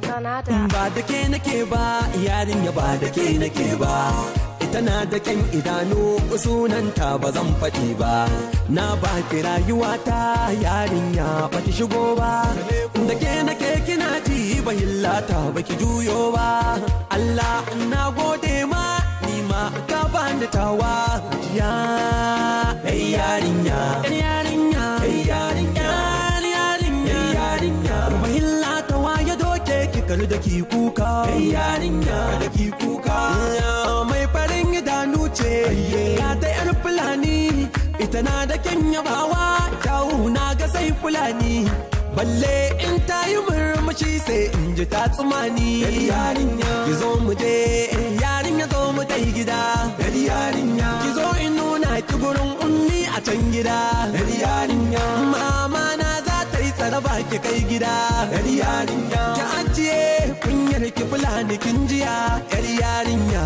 Granada. ba da ke nake ba yarinya ba da ke nake ba ita na da kyan idanu sunanta ba zan faɗi ba na ba ki rayuwata yarinya ba ki shigo ba da ke nake kina ji ba hillata ba ki juyo ba Allah na gode ma ni ma ka bani tawa ya hey yarinya hey yarinya hey yarinya yarinya yarinya ba hillata wa ya doke ki kalu da ki kuka hey yarinya da ki kuka mai farin idanu ce ka ta yar fulani ita na da kyan yabawa kyawu na ga sai fulani balle in ta yi murmushi sai in ji ta tsumani yarinya ki zo mu je yarinya zo mu kai gida yarinya ki zo in nuna ki gurin ummi a can gida yarinya mama na za ta yi tsaraba ki kai gida yarinya ki ajiye kunyar ki fulani kin jiya yar yarinya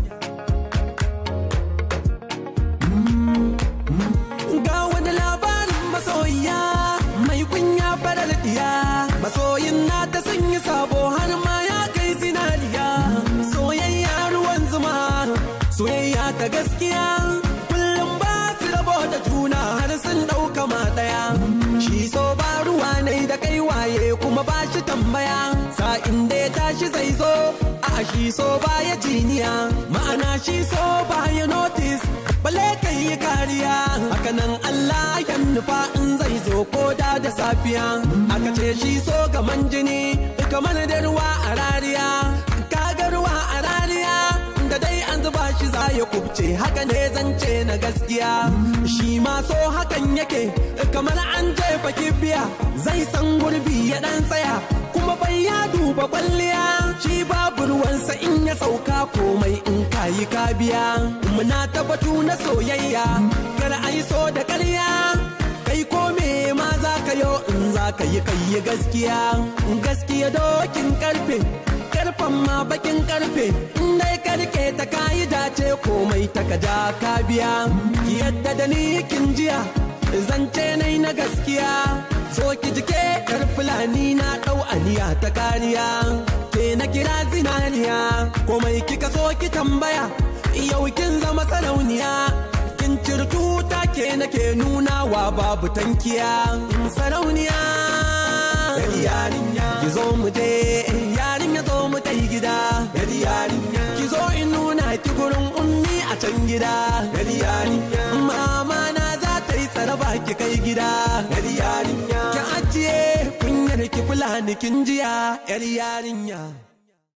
ga wani labarin masoyiya mai kunya farar diya masoyin na ta sun yi sabo har ma ya kai zinariya soyayya ruwan zuma soyayya ta gaskiya kullum ba su rabo da juna har sun ɗauka ma ɗaya shi so ba ruwa ne da kai waye kuma ba shi tambaya sa'in da ya tashi zai zo a shi so ba ya jiniya ma'ana shi so ba ya notice bale kai yi kariya hakanan Allah ya nufa in zai zo koda da safiya aka ce shi so gaman jini kamar da ruwa a rariya kaga ruwa a rariya da dai an zuba shi za ya kubce haka ne zance na gaskiya shi ma so hakan yake kamar an jefa kibiya zai san gurbi ya dan tsaya kuma bai ya duba kwalliya shi babu ruwansa in ya sauka komai in kayi ka biya muna tabbatu na soyayya kar ai so da ƙarya kai ko me ma za ka yo in za ka yi kai yi gaskiya gaskiya dokin karfe karfan ma bakin karfe in dai karke ta kayi dace komai ta kaja ka biya yadda da ni kin jiya zance nai na gaskiya so ki jike yar fulani na dau aniya ta kariya ke na kira zinariya komai kika so ki tambaya yau kin zama sarauniya kin cirtu ta ke nake nunawa babu tankiya sarauniya yarinya ki zo mu je yarinya zo mu kai gida yarinya ki zo in nuna ki gurin ummi a can gida yarinya mama na za ta yi tsaraba ki kai gida yarinya ki ajiye kunyar ki fulani kin jiya yar yarinya